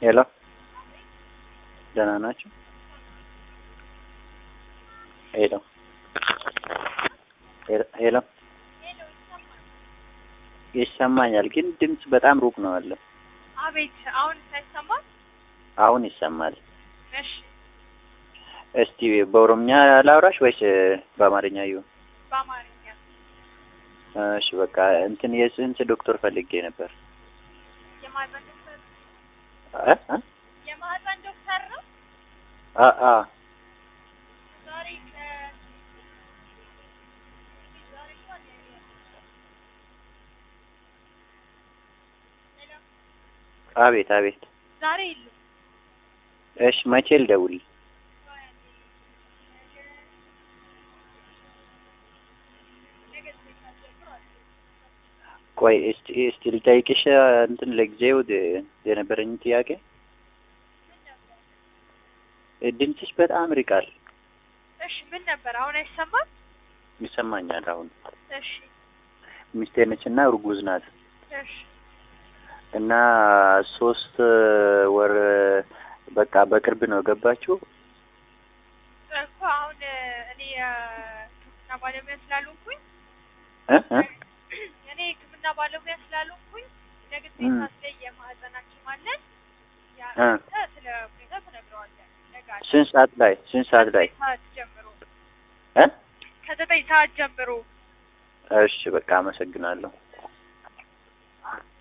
ሄሎ ደህና ናችሁ? ሄሎ ሄሎ ይሰማኛል፣ ግን ድምፅ በጣም ሩቅ ነው ያለው። አቤት አሁን ሳይሰማል? አሁን ይሰማል። እሺ እስቲ በኦሮምኛ ላውራሽ ወይስ በአማርኛ ይሁን? በአማርኛ እሺ በቃ እንትን የጽንስ ዶክተር ፈልጌ ነበር። የማህፀን ዶክተር እ እ የማህፀን ዶክተር ነው። አ አ ዛሬ ከ ዛሬ እንኳን ሄሎ አቤት አቤት። ዛሬ የሉም። እሺ መቼ ልደውል? ነገ ዘጠኝ ሰዓት ጀምሮ አለ። ቆይ እስቲ እስቲ ልጠይቅሽ እንትን ለጊዜው ደ- የነበረኝ ጥያቄ ምን ነበር? ድምፅሽ በጣም ርቃል። እሺ ምን ነበር? አሁን አይሰማም? ይሰማኛል አሁን። እሺ ሚስቴ ነች እና እርጉዝ ናት እሺ እና ሶስት ወር በቃ በቅርብ ነው ገባችሁ። እኮ አሁን እኔ የሕክምና ባለሙያ ስላልሆንኩኝ እ እ እኔ የሕክምና ባለሙያ ስላልሆንኩኝ ነገ ዘጠኝ እም። ሰዓት ላይ የማህፀን ሐኪም አለን። ያ እ አንተ ስለ ሁኔታ ትነግረዋለህ። ነገ አለ። ስንት ሰዓት ላይ ስንት ሰዓት ላይ ከዘጠኝ ሰዓት ጀምሮ እ ከዘጠኝ ሰዓት ጀምሮ እሺ በቃ አመሰግናለሁ።